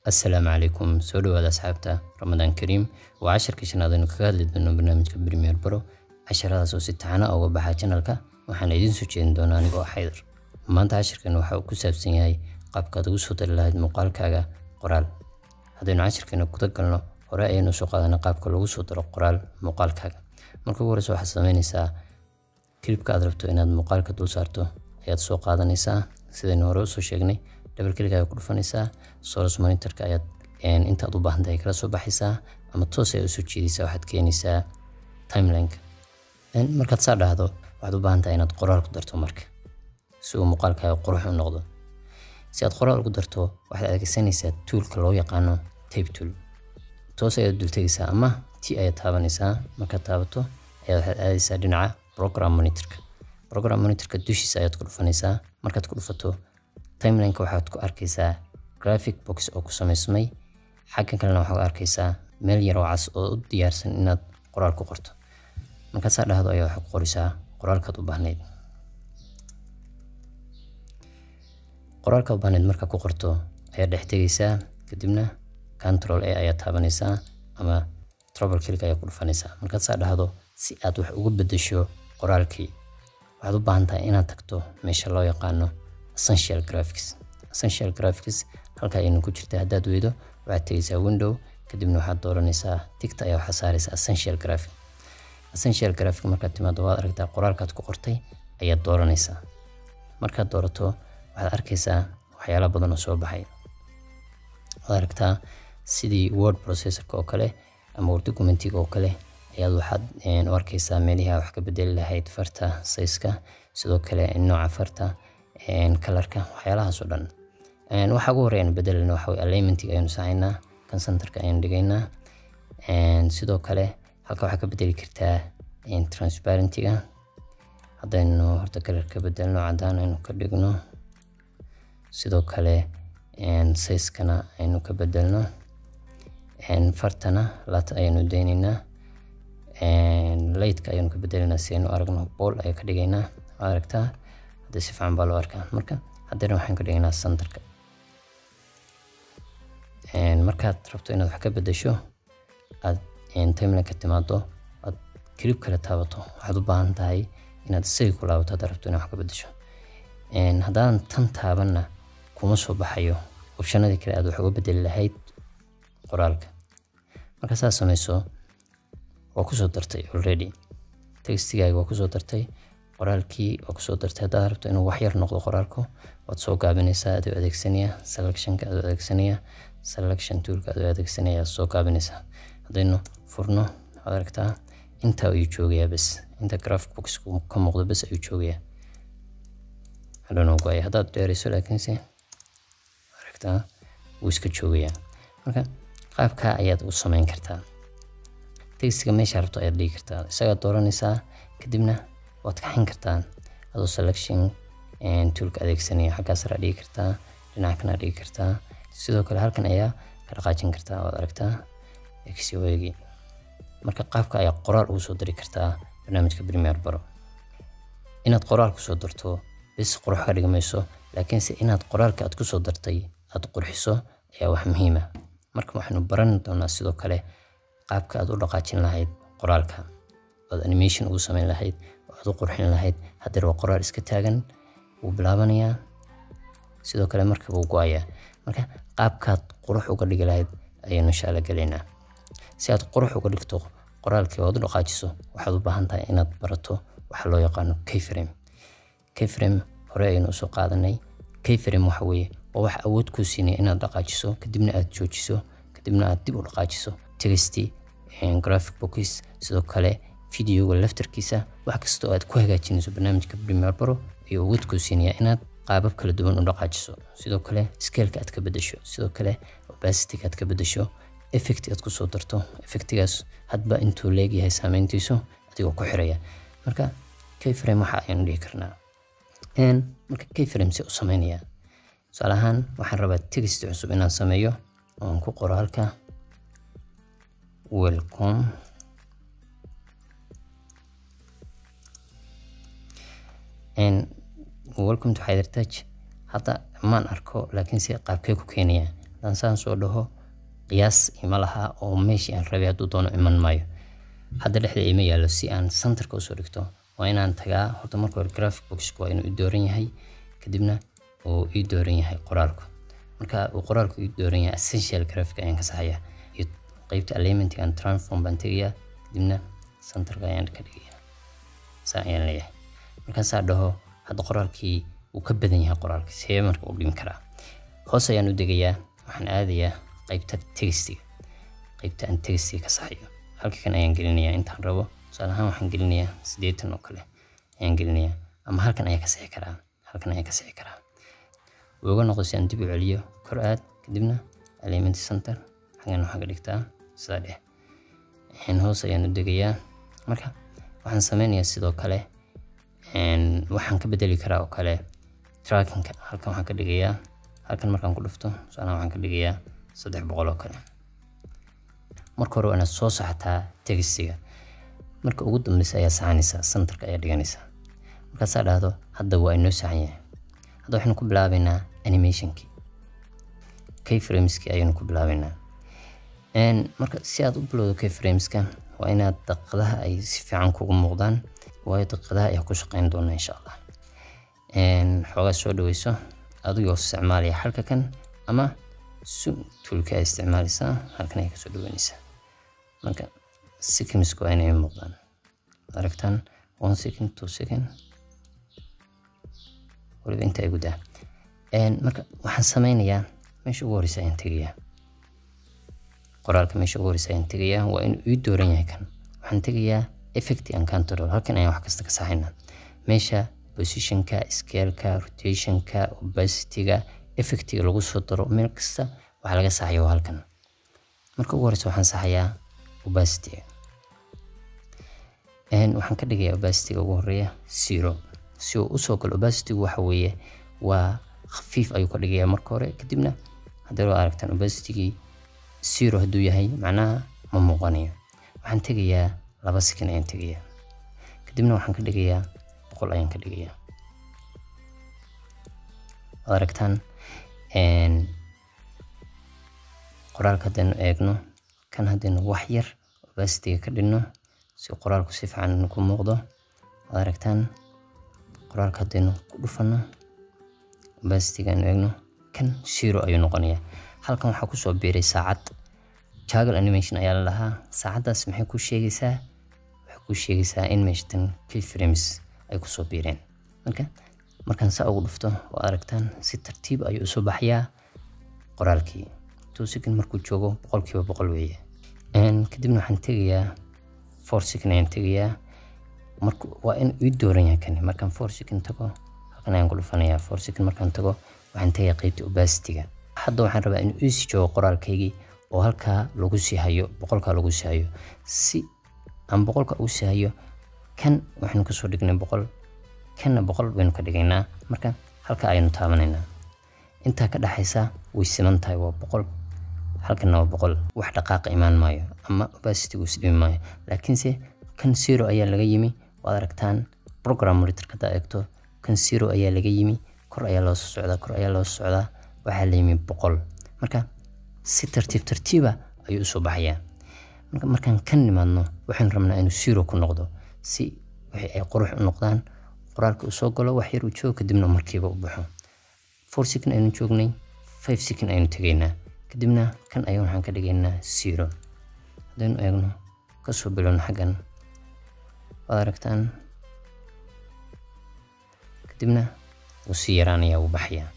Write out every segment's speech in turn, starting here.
assalaamu calaykum soo dhawaada asxaabta ramadaan kariim waa casharkii shanaad aynu kaga hadli doono barnaamijka premier baro casharadaas oo si taxana uga baxa janalka waxaana idiin soo jeedin doonaa anigoo ah xaydar maanta casharkan waxa uu ku saabsan yahay qaabkaad ugu soo dari lahayd muuqaalkaaga qoraal haddaynu casharkeena kuda galno hore ayaynu soo qaadanay qaabka lagu soo daro qoraal muuqaalkaaga marka ugu horeysa waxaad samaynaysaa kilibka aad rabto inaad muuqaalka dul saarto ayaad soo qaadanaysaa sidaynu hore usoo sheegnay double click ayaad ku dhufanaysaa source monitorka ayaad intaad u baahan tahay kala soo baxaysaa ama toos ayaad usoo jeedaysaa waxaad keenaysaa timelineka markaad saa dhahdo waxaad u baahan tahay inaad qoraal ku darto marka si uu muuqaalkaaga qurux u noqdo si aad qoraal ugu darto waxaad adeegsanaysaa toolka loo yaqaano tape tool toos ayaad dul tegaysaa ama t ayaad taabanaysaa markaad taabato ayaad waxaad aadaysaa dhinaca program monitorka program monitorka dushiisa ayaad ku dhufanaysaa markaad ku dhufato timelineka waxaad ku arkaysaa graphic box oo ku samaysmay xaggan kalena waxaad arkaysaa meel yar oo cas oo u diyaarsan inaad qoraal ku qorto markaad saa dhahdo ayaa waxaad ku qoraysaa qoraalkaad u baahnayd qoraalkaad u baahnayd markaad ku qorto ayaad dhex tegaysaa kadibna control a ayaad taabanaysaa ama trouble click ayaad ku dhufanaysaa markaad saa dhahdo si aad wax uga bedesho qoraalkii waxaad u baahan tahay inaad tagto meesha loo yaqaano essential graphics essential graphics halka ayaynu ku jirta haddaad weydo waxaad tegaysaa window kadibna waxaad dooranaysaa tigta ayaa waxaad saaraysaa essential graphic essential graphic markaad timaado waad aragtaa qoraalkaad ku qortay ayaad dooranaysaa markaad doorato waxaad arkaysaa waxyaala badan oo soo baxay waad aragtaa sidii word processorka oo kale ama word documentiga oo kale ayaad waxaad u arkaysaa meelihii wax ka bedeli lahayd farta sayska sidoo kale nooca farta kalarka waxyaalahaas oo dhan waxa ugu horeya aynu bedelayna waxa weye alignmentiga ayaynu sacaynaa kan centerka ayaynu dhigaynaa sidoo kale halka waxaa ka bedeli kartaa transparentiga haddaynu horta kalar ka bedelno cadaan aynu ka dhigno sidoo kale sayskana aynu ka bedelno fartana lat ayaynu daynaynaa lightka ayaynu ka bedelaynaa si aynu aragno bool ayaa ka dhigaynaa waad aragtaa hadda si fiican baa loo arkaa marka haddana waxaan ka dhigaynaa centerka markaad rabto inaad wax ka bedesho aad timeline ka timaado aad kilib kale taabato waxaad u baahan tahay inaad isaga ku laabato haddaad rabto inaad wax ka bedesho haddaadan tan taabanna kuma soo baxayo opshanadii kale aad wax uga bedeli lahayd qoraalka marka saad samayso waa kusoo dartay already textigaaga waa kusoo dartay qoraalkii waa kusoo dartay haddaad rabto inuu wax yar noqdo qoraalku waad soo gaabinaysaa adoo adeegsanaya selectionka adoo adeegsanaya selection toolka adoo adeegsanaya soo gaabinaysaa haddaynu furno waxaad aragtaa intaa ayuu joogayaa bes inta graphic box ka muuqdo bes ayuu joogayaa hadhown go-ay haddaad dheerayso laakiinse aragtaa wuu iska joogayaa marka qaabkaa ayaad u samayn kartaa textiga meesha rabto ayaad dhigi kartaa isagaad dooranaysaa kadibna waad kaxin kartaa adoo selection toolka adeegsanaya xaggaa sare dhigi kartaa dhinaca kana dhigi kartaa sidoo kale halkan ayaa ka dhaqaajin kartaa waad aragtaa xoegi marka qaabka ayaa qoraal ugu soo dari kartaa barnaamijka premier baro inaad qoraal kusoo darto bis qurux ka dhigi mayso laakiinse inaad qoraalka aad kusoo dartay aad qurxiso ayaa wax muhiima marka waxaynu baran doonaa sidoo kale qaabka aad u dhaqaajin lahayd qoraalka oad animation ugu samayn lahayd oo aad u qurxin lahayd haddeer waa qoraal iska taagan wuu bilaabanayaa sidoo kale marka wuu go-ayaa marka qaabkaad qurux uga dhigi lahayd ayaynu inshaalla gelaynaa si aad qurux uga dhigto qoraalkii oad u dhaqaajiso waxaad u baahan tahay inaad barato waxa loo yaqaano kframe kframe hore ayaynu usoo qaadanay kframe waxa weeye waa wax awood kuu siinaya inaad dhaqaajiso kadibna aad joojiso kadibna aad dib u dhaqaajiso texty graphic bookis sidoo kale videoga laftarkiisa wax kastoo aad ku hagaajinayso barnaamijka premier baro ayuu awood kuu siinaya inaad qaabab kala duwan u dhaqaajiso sidoo kale scaleka aad ka bedesho sidoo kale opacityga aad ka bedesho effect aad kusoo darto effectigaas hadba intuu leegyahay saameyntiisu adigoo ku xiraya marka kframe waxa ayanu dhihi karnaa marka kframe se u sameynaya tusaale ahaan waxaan rabaa text cusub inaan sameeyo oon ku qoro halka welcome welcome to Hyder Touch hadda maan arko laakiin si qaabkee ku keenaya haddaan saan soo dhaho qiyaas ima laha oo meeshii aan rabay hadduu doono iman maayo hadda dhexda ima yaallo si aan centerka usoo dhigto waa inaan tagaa horta marka hore graphic boxku waa inuu ii dooran yahay kadibna uu ii dooran yahay qoraalku marka uu qoraalku ii dooran yahay essential graphic ayaan ka saxayaa iyo qeybta alignmentiga aan transform baan tegayaa kadibna centerka ayaan ka dhigayaa saa ayaan leeyahay markaasaa dhaho hadda qoraalkii wuu ka badan yahay qoraalka see marka u dhimi karaa hoos ayaan u degayaa waxaan aadayaa qeybta textiga qeybta aan textiga ka saxayo halka kan ayaan gelinayaa intaan rabo tusaale ahaan waxaan gelinayaa siddeetan oo kale ayaan gelinayaa ama halkan ayaan ka sixi karaa halkan ayaan ka sixi karaa wuu uga noqdo si aan dib u celiyo kor aad kadibna alignment center xagan waxaa ka dhigtaa sidaa dheh hoos ayaan u degayaa marka waxaan sameynayaa sidoo kale waxaan ka bedeli karaa oo kale trackingka halkan waxaan ka dhigayaa halkan markaan ku dhufto tusaale waxaan ka dhigayaa saddex boqol oo kale marka hore waa inaad soo saxataa textiga marka ugu dambeysa ayaa saxanaysaa centerka ayaa dhiganaysaa markaasaa dhahdo hadda waa inoo saxan yahay hadda waxaynu ku bilaabaynaa animationkii kframeski ayaynu ku bilaabaynaa marka si aad u bilowdo kframeska waa inaad daqiiqadaha ay si fiican kugu muuqdaan waayo daqiiqadaha ayaa ku shaqeyn doona insha allah xoogaa soo dhaweyso adigoo isticmaalaya halka kan ama zoom toolka ay isticmaalaysaa halkan ay kasoo dhaweynaysaa marka secondsku waa inay muuqdaan aragtaan one second two second waliba inta ay gudaa marka waxaan sameynayaa meesha ugu horeysa ayaan tegayaa qoraalka meesha ugu horeysa ayaan tegayaa waa inuu ii dooran yahay kan waxaan tegayaa effect and control halkan ayaan wax kasta ka saxaynaa meesha positionka scaleka rotationka opacityga effectiga lagu soo daro meel kasta waxaa laga saxaya waa halkan marka ugu horeysa waxaan saxayaa opacityga waxaan ka dhigayaa opacityga ugu horeeya zero si uu usoo galo opacitygu waxa weeye waa khafiif ayuu ka dhigayaa marka hore kadibna haddii loo aragtaan opacitygii zero hadduu yahay macnaha ma muuqanayo waxaan tegayaa laba second ayaan tegayaa kadibna waxaan ka dhigayaa boqol ayaan ka dhigayaa waad aragtaan qoraalka haddaynu eegno kan haddaynu wax yar opacityga ka dhigno si qoraalku si fiican ku muuqdo waad aragtaan qoraalka haddaynu ku dhufano opacityga aynu eegno kan zero ayuu noqonayaa halkan waxaa kusoo biiray saacad jaggle animation ayaa la lahaa saacaddaas maxay ku sheegaysaa waxay ku sheegaysaa in meeshatan keyframes ay kusoo biireen marka markaan saa ugu dhufto oo aragtaan si tartiib ayuu usoo baxayaa qoraalkii two second markuu joogo boqolkiiba boqol weeye kadibna waxaan tegayaa four second ayaan tegayaa marka waa in ii dooran yahay kani markaan four second tago halkan ayaan ku dhufanayaa four second markaan tago waxaan tegayaa qeybta opacityga hadda waxaan rabaa inuu iisi joogo qoraalkaygii oo halkaa lagu sii hayo boqolkaa lagu sii hayo si aan boqolka ugu sii hayo kan waxaynu kasoo dhignay boqol kanna boqol baynu ka dhigaynaa marka halka aynu taabanaynaa intaa ka dhexaysa way siman tahay waa boqol halkanna waa boqol wax dhaqaaqa imaan maayo ama opacitygu isdhimi maayo laakiinse kan zero ayaa laga yimi waad aragtaan program monitor haddaa eegto kan zero ayaa laga yimi kor ayaa loo soo socdaa kor ayaa loo soo socdaa waxaa la yimi boqol marka si tartiib tartiiba ayuu usoo baxayaa marka markaan ka nimaadno waxaynu rabnaa inuu zero ku noqdo si wixii ay qurux u noqdaan qoraalka uu soo galo wax yar uu joogo kadibna markiiba u baxo four second aynu joognay five second aynu tegaynaa kadibna kan ayaan waxaan ka dhigaynaa zero haddaynu eegno kasoo bilowno xaggan waad aragtaan kadibna wuu sii yaraanayaa wuu baxayaa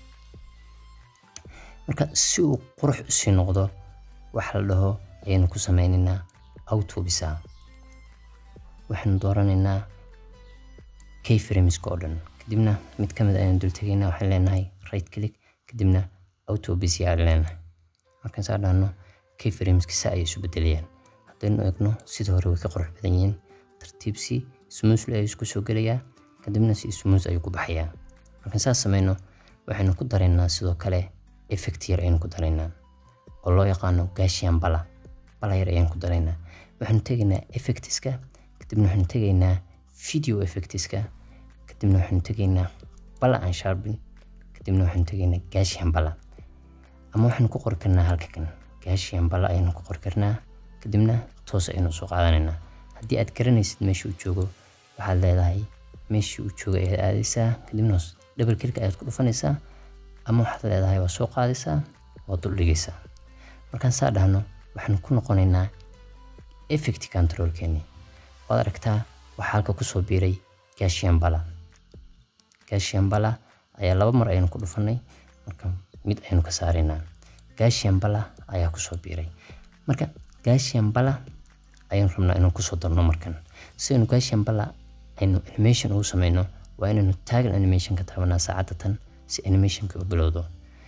marka si uu qurux usii noqdo waxa la dhaho ayaynu ku sameynaynaa autobisa waxaynu dooranaynaa kframeska oo dhan kadibna mid ka mid ayaan dul tegaynaa waxaan leenahay right click kadibna autobis yaa leenahay markaan saa dhahno kframeska saa ayay isu bedelayaan haddaynu eegno sida hore way ka qurux badan yihiin tartiib si smoothly ayuu isku soo gelayaa kadibna si smooth ayuu ku baxayaa markaan saas sameyno waxaynu ku daraynaa sidoo kale effect yar ayaynu ku daraynaa oo loo yaqaano gaashiyan bala bala yar ayaan ku daraynaa waxaanu tegaynaa effectiska kadibna waxaanu tegaynaa video effectiska kadibna waxaanu tegaynaa bala aan sharpin kadibna waxaanu tegaynaa gaashiyan bala ama waxaynu ku qori karnaa halka kan gaashiyan bala ayaynu ku qori karnaa kadibna toos ayaynu soo qaadanaynaa haddii aad garanaysid meesha uu joogo waxaad leedahay meeshii uu joogo ayaad aadaysaa kadibna double click ayaad ku dhufanaysaa ama waxaad leedahay waa soo qaadaysaa waa dul dhigaysaa markaan saa dhahno waxaanu ku noqonaynaa effect controlkeeni waad aragtaa waxaa halka kusoo biiray gaashiyan bala gaashiyan bala ayaa laba mar ayaynu ku dhufanay marka mid ayaynu ka saaraynaa gaashiyan bala ayaa kusoo biiray marka gaashiyan bala ayaynu rabnaa inaan kusoo darno markan si aynu gaashiyan bala aynu animation ugu sameyno waa inaynu taagan animation ka taabanaa saacadda tan si animationka u bilowdo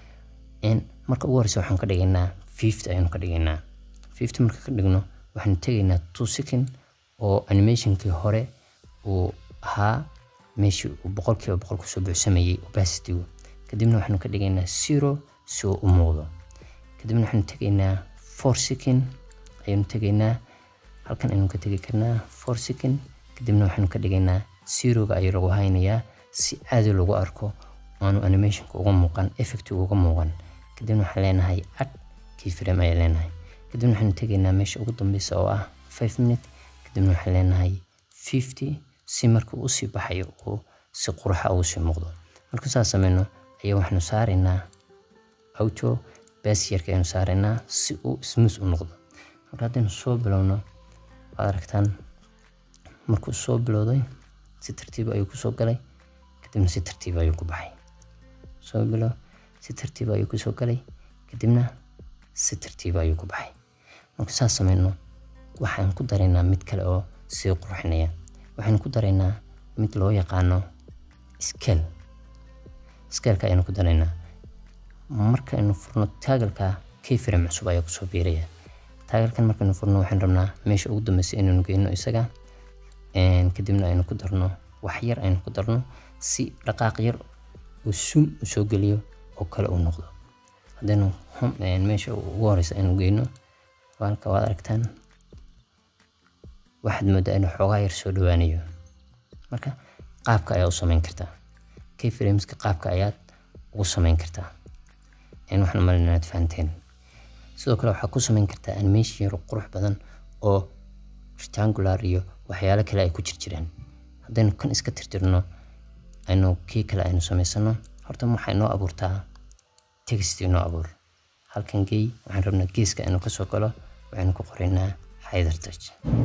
marka ugu horeysa waxaan ka dhigaynaa fifty ayaynu ka dhigaynaa fifty marka ka dhigno waxaanu tegaynaa two second oo animationkii hore uu ahaa meeshii uu boqolkiiba boqol kusoo buuxsamayey opacitygu kadibna waxaanu ka dhigaynaa zero si uu u muuqdo kadibna waxaanu tegaynaa four second ayaynu tegaynaa halkan aynu ka tegi karnaa four second kadibna waxaanu ka dhigaynaa zeroga ayuu lagu haynayaa si caadi lagu arko aanu animationka uga muuqan effectiga uga muuqan kadibna waxaan leenahay ad keyframe ayaan leenahay kadibna waxaanu tegaynaa meesha ugu dambeysa oo ah five minute kadibna waxaan leenahay fifty si marka uu usii baxayo uu si qurxa ugu sii muuqdo marka saas sameyno ayaa waxaanu saaraynaa auto basiyarka ayanu saaraynaa si uu smooth u noqdo marka haddaynu soo bilowno waad aragtaan markuu soo bilowday si tartiib ayuu kusoo galay kadibna si tartiib ayuu ku baxay soo bilow si tartiib ayuu kusoo galay kadibna si tartiib ayuu ku baxay marka saas sameyno waxaan ku daraynaa mid kale oo sii qurxinaya waxaynu ku daraynaa mid loo yaqaano scale scaleka ayaynu ku daraynaa markaynu furno taagalka keyframe cusub ayaa kusoo biiraya taagalkan markaynu furno waxaan rabnaa meesha ugu dambeysa inaynu geyno isaga kadibna aynu ku darno wax yar aynu ku darno si dhaqaaq yar uu sum u soo geliyo oo kale uu noqdo haddaynu meesha ugu horeysa aynu geyno halka waad aragtaan waxaad moodaa inuu xoogaa yar soo dhawaanayo marka qaabka ayaa u sameyn kartaa keyframeska qaabka ayaad ugu sameyn kartaa waxaan umalin inaad fahanteen sidoo kale waxaad ku sameyn kartaa animation yar qurux badan oo rectangular iyo waxyaalo kale ay ku jirjiraan haddaynu kan iska tirtirno aynu kii kale aynu samaysano horta waxay noo abuurtaa text inoo abuur halkan gey waxaan rabnaa geeska inuu kasoo galo waxaynu ku qoraynaa hyder touch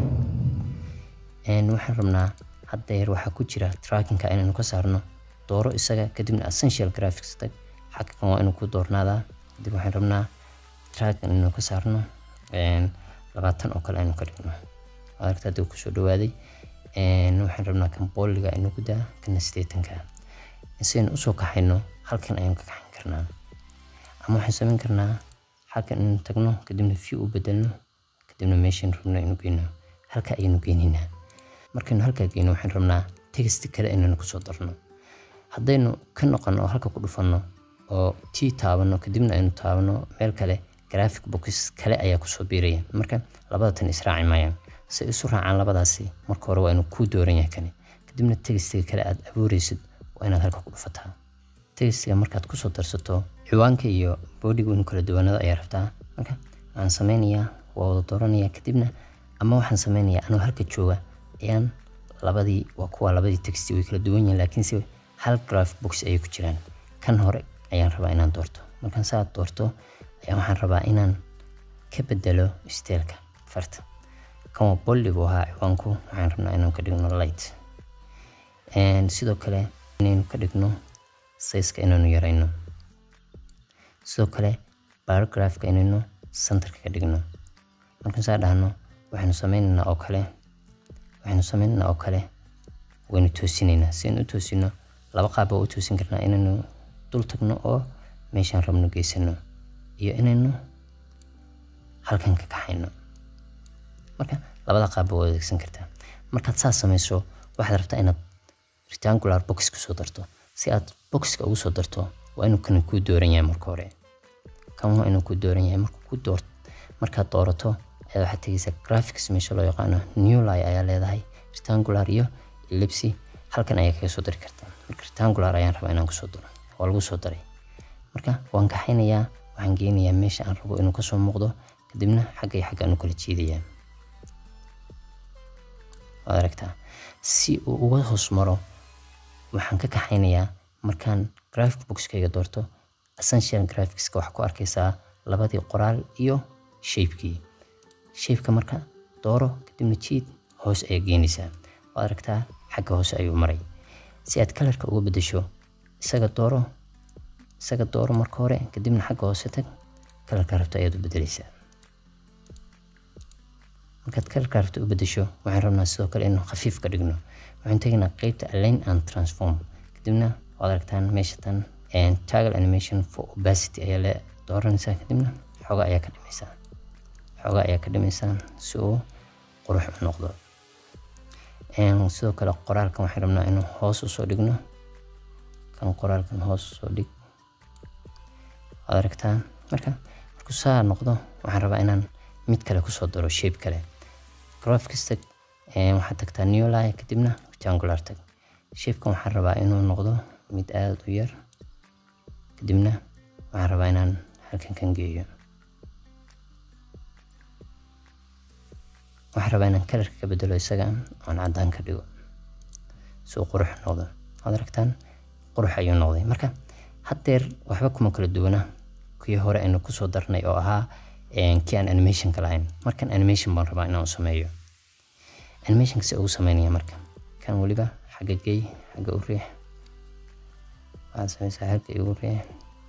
waxaan rabnaa hadda yar waxaa ku jira trackinka inaynu ka saarno dooro isaga kadibna essential graphics tag xagkan waa inuu ku doornaadaa kadib waxaan rabnaa trackan inaynu ka saarno labaatan oo kale aynu ka dhigno aragta hadda kusoo dhawaaday waxaan rabnaa kan booliga aynu ku daa kana sideetanka isaynu usoo kaxayno halkan aynu ka kaxayn karnaa ama waxaan samayn karnaa halkan inaynu tagno kadibna view u bedelno kadibna meeshaan rabno aynu geyno halka ayaynu geynaynaa markaynu halkaa geyno waxaan rabnaa text kale inaynu kusoo darno haddaynu ka noqono oo halka ku dhufanno oo t taabano kadibna aynu taabano meel kale graphic box kale ayaa kusoo biiraya marka labada tan israaci maayaan si ay isu raacaan labadaasi marka hore waa inuu kuu dooran yahay kani kadibna textiga kale aad abuureysid waa inaad halka ku dhufataa textiga markaad kusoo darsato ciwaanka iyo boodiga inuu kala duwanada ayaa rabtaa marka waxaan sameynayaa waa wada dooranaya kadibna ama waxaan sameynayaa anoo halka jooga ayaan labadii waa kuwa labadii texti way kala duwan yihiin laakiinse hal graphic box ayay ku jiraan kan hore ayaan rabaa inaan doorto markaan saa doorto ayaa waxaan rabaa inaan ka bedelo steelka farta kan waa bolli buu ahaa ciwaanku waxaan rabnaa inaan ka dhigno light sidoo kale inaynu ka dhigno sayska inaynu yarayno sidoo kale paragraphka inaynu centerka ka dhigno markaan saa dhahno waxaynu sameynaynaa oo kale waxaynu sameynaynaa oo kale waynu toosinaynaa si aynu u toosino laba qaab baa u toosin karnaa inaynu dul tagno oo meeshaan rabno geysano iyo inaynu halkan ka kaxayno marka labada qaab baa u adeegsan kartaa markaad saas samayso waxaad rabtaa inaad rectangular box kusoo darto si aad boxka ugu soo darto waa inuu kan kuu dooran yahay marka hore kan waa inuu kuu dooran yahay marka ku door markaad doorato ayaad waxaad tegeysaa graphics meesha loo yaqaano newly ayaa leedahay rectangular iyo ellipsy halkan ayaa kaga soo dari kartaa marka rectangular ayaan rabaa inaan kusoo daro waa lagu soo daray marka waan kaxaynayaa waxaan geynayaa meesha aan rabo inuu kasoo muuqdo kadibna xagga iyo xagga aan u kala jiidayaa waad aragtaa si uu uga hoos maro waxaan ka kaxaynayaa markaan graphic boxkayga doorto essential graphicska waxaa ku arkaysaa labadii qoraal iyo shapekii shapeka marka dooro kadibna jiid hoos ayaa geynaysaa waad aragtaa xagga hoose ayuu maray si aad kalarka uga bedesho isaga dooro isaga dooro marka hore kadibna xagga hoose tag kalarka rabta ayaad u bedelaysaa markaad kalarka rabta u bedesho waxaan rabnaa sidoo kale inuu khafiif ka dhigno waxaan tegaynaa qeybta align and transform kadibna waad aragtaan meesha tan toggle animation for opacity ayaa la dooranaysaa kadibna xooga ayaa ka dhimaysaa xooga ayaa ka dhimaysaa si uu qurux u noqdo sidoo kale qoraalkan waxaan rabnaa inuu hoos usoo dhigno kan qoraalkan hoos usoo dhig waad aragtaa marka markuu saa noqdo waxaan rabaa inaan mid kale kusoo daro shape kale graphicsta waxaad tagtaa new line kadibna rectangular tag shapekan waxaan rabaa inuu noqdo mid aada u yar kadibna waxaan rabaa inaan halkan kan geeyo waxaan rabaa inaan kalarka ka bedelo isaga oon caddaan ka dhigo si uu qurux noqdo waad aragtaan qurux ayuu noqday marka haddeer waxba kuma kala duwana kii hore aynu kusoo darnay oo ahaa kii aan animationka lahayn markan animation baan rabaa inaan u sameeyo animationka si ugu sameynaya marka kan weliba xagga gey xagga u riix waxaad sameysaa halka igu riix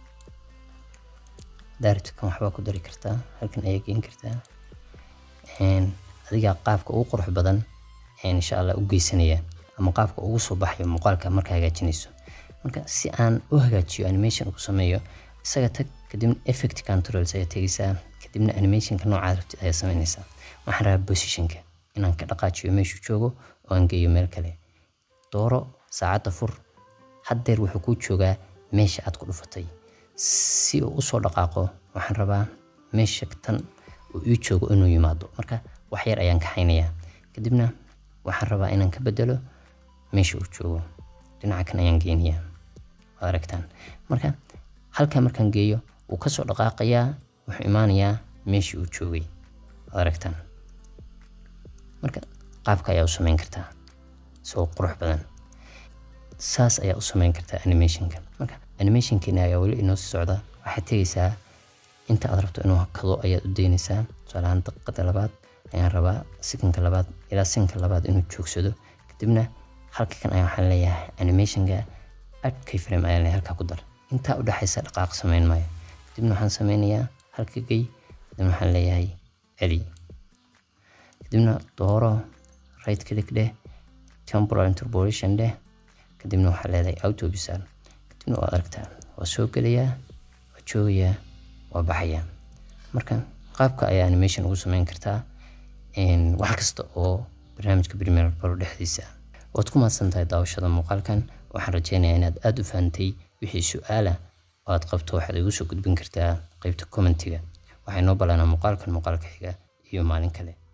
daaribta kan waxbaa ku dari kartaa halkan ayaa geyn kartaa adigaa qaabka ugu qurux badan insha allah u geysanaya ama qaabka ugu soo baxayo muuqaalka marka hagaajinayso marka si aan u hagaajiyo animation ugu sameeyo isaga tag kadibna effect controls ayaa tegaysaa kadibna animationka noocaad rabtid ayaa sameynaysaa waxaan rabaa positionka inaan ka dhaqaajiyo meeshuu joogo oo aan geeyo meel kale dooro saacadda fur haddeer wuxuu kuu joogaa meesha aad ku dhufatay si uu usoo dhaqaaqo waxaan rabaa meesha tan uu ii joogo inuu yimaado marka wax yar ayaan kaxaynayaa kadibna waxaan rabaa inaan ka bedelo meesha uu joogo dhinaca kan ayaan geynayaa waad aragtaan marka halkaa markaan geeyo wuu kasoo dhaqaaqayaa wuxuu imaanayaa meeshii uu joogay waad aragtaan marka qaabka ayaa u sameyn kartaa isagoo qurux badan saas ayaa u sameyn kartaa animationka marka animationkeena ayaa weli inoo sii socda waxaad tegaysaa inta aad rabto inuu kado ayaad u daynaysaa tusaalahaan daqiiqada labaad ayaan rabaa sikanka labaad ilaa sikanka labaad inuu joogsado kadibna halka kan ayaa waxaan leeyahay animationka add keyframe ayaan leeyahay halkaa ku dar intaa u dhexaysa dhaqaaq sameyn maayo kadibna waxaan sameynayaa halka gey kadibna waxaan leeyahay celi kadibna dooro right click dheh temporal interpolation dheh kadibna waxaa leedahay auto bisal kadibna waad aragtaa waa soo gelayaa waa joogayaa waa baxayaa marka qaabka ayaa animation ugu sameyn kartaa wax kasta oo barnaamijka premier pro dhexdiisa waad ku mahadsan tahay daawashada muuqaalkan waxaan rajeynayaa inaad aada u fahantay wixii su-aala oo aad qabto waxaad igu soo gudbin kartaa qeybta commentiga waxay noo ballanaa muuqaalkan muuqaalka xiga iyo maalin kale